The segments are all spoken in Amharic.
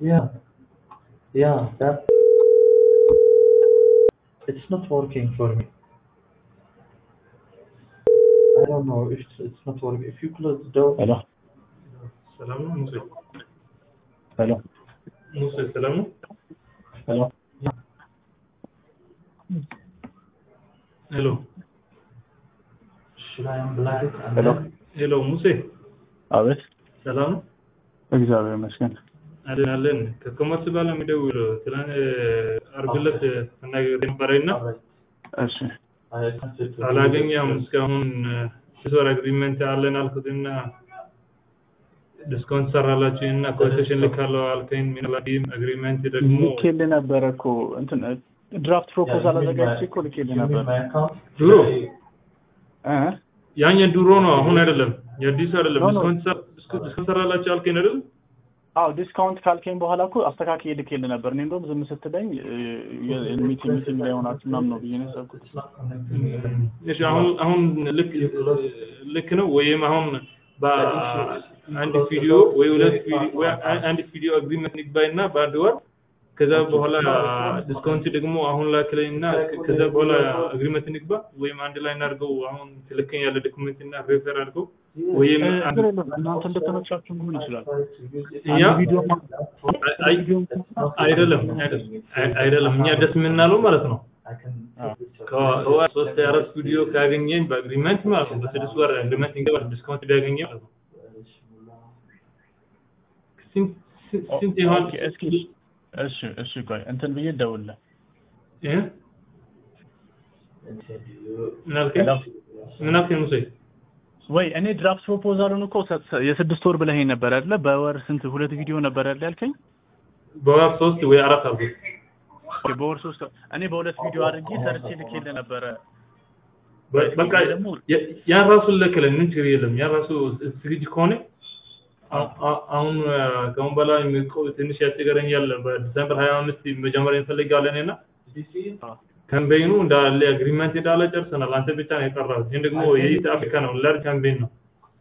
Yeah. Yeah, that it's not working for me. I don't know if it's, it's not working. If you close the door. ሄሎ ሰላም ነው ሙሴ? ሄሎ ሙሴ ሰላም ነው? ሄሎ ሄሎ Should I unblock it? And Hello? then- ሄሎ ሙሴ አቤት ሰላም ነው? እግዚአብሔር ይመስገን አለን አለን። ከኮመርስ ጋር ነው የሚደውለው። ትናንት ዓርብ ዕለት ተናግሬ ነበረና Alright. እሺ I attempted to. አላገኘም እስካሁን ስድስት ወር አግሪመንት አለን አልኩትና ዲስካውንት ሰራላችሁ እና ኮቴሽን ልካለው አልከኝ። ሚኒማም አግሪመንት ደግሞ ልኬልህ ነበረ እኮ እንትን ድራፍት ፕሮፖዛል አዘጋጅቼ እኮ ልኬልህ ነበር my account? ድሮ እ ያኛ ድሮ ነው፣ አሁን አይደለም፣ የአዲሱ አይደለም። ኖ፣ ኖ። ዲስካውንት ሰ- ዲስካውንት ሰራላችሁ አልከኝ አይደል? አዎ ዲስካውንት ካልከኝ በኋላ እኮ አስተካክዬ ልኬልህ ነበር እኔ እንደውም ዝም ስትለኝ ሚቲንግ ሚቲንግ ላይ ሆናችሁ ምናምን ነው ብዬ ነው ያሰብኩት It's not connecting. እሺ አሁን አሁን ልክ ልክ ነው ወይም አሁን በአንድ ቪዲዮ ወይ ሁለት ቪዲዮ ወይ አንድ ቪዲዮ አግሪመንት ንግባይና በአንድ ወር ከዛ በኋላ ዲስካውንት ደግሞ አሁን ላክለኝ እና ከዛ በኋላ አግሪመንት ንግባ ወይም አንድ ላይ እናድርገው። አሁን ትልከኝ ያለ ዶክመንት እና ሬፈር አድርገው ወይም እ, አንድ ችግር የለውም እናንተ እንደተመቻችሁ መሆን ይችላል እኛ አንድ ቪዲዮ አይ- አይደለም አይደለም አይ- አይደለም እኛ ደስ የምናለው ማለት ነው I can. Ah. ከወር ሶስት አራት ቪዲዮ ካገኘን በአግሪመንት ማለት ነው በስድስት ወር አግሪመንት እንገባ ዲስካውንት ቢያገኘ ማለት ነው ስንት ስንት- ስንት ይሆን ኦኬ፣ እስኪ እሺ እሺ ቆይ እንትን ብዬ ደውልልህ እ? ምን አልከኝ ምን አልከኝ ሙሴ ወይ እኔ ድራፍት ፕሮፖዛሉን እኮ ሰ- የስድስት ወር ብለኸኝ ነበር አይደለ? በወር ስንት ሁለት ቪዲዮ ነበር አይደል ያልከኝ? በወር ሶስት ወይ አራት አድርጎ ኦኬ፣ በወር ሶስት እኔ በሁለት ቪዲዮ አድርጌ ሰርቼ ልኬልህ ነበረ። በ- በቃ ደግሞ ያ- ያን ራሱ ለከለ ምን ችግር የለም ያን ራሱ ዝግጅ ከሆነ አ- አ- አሁን አ፣ ከአሁን በላይ የሚቆ- ትንሽ ያስቸገረኛል በዲሰምበር ሀያ አምስት መጀመሪያ እንፈልጋለን እና ካምፔኑ እንዳለ አግሪመንት እንዳለ ጨርሰናል። አንተ ብቻ ነው የቀረው። ግን ደግሞ የኢት አፍሪካ ነው ላርጅ ካምፔን ነው።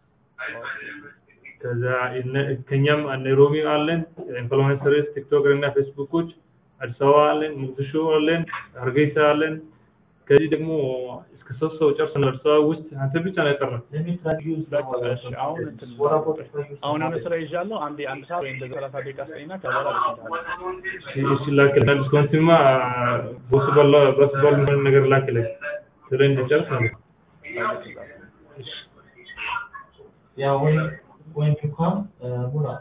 ከዛ እነ- ከኛም ናይሮቢ አለን ኢንፍሉዌንሰርስ ቲክቶክ እና ፌስቡኮች፣ አዲስ አበባ አለን፣ ሙቅዲሾ አለን፣ ሀርጌሳ አለን። ከዚህ ደግሞ እስከ ሶስት ሰው ጨርሰናል። አዲስ አበባ ውስጥ አንተ ብቻ ነው የቀረው። Let me try to use the በቃ እሺ፣ አሁን እንትን What about if I use አሁን የሆነ the- ስራ ይዣለሁ። አንዴ አንድ ሰዓት ወይ እንደዚህ ሰላሳ ደቂቃ ስጠኝና ከዛ በኋላ ልኬልሃለሁ። እሺ ላክልህ። ዲስካውንትማ ቦስ ባላ በስ ባል ምን ነገር ላክልህ ስለ እንድጨርስ ነው። Yeah, when when you come, uh, Muna,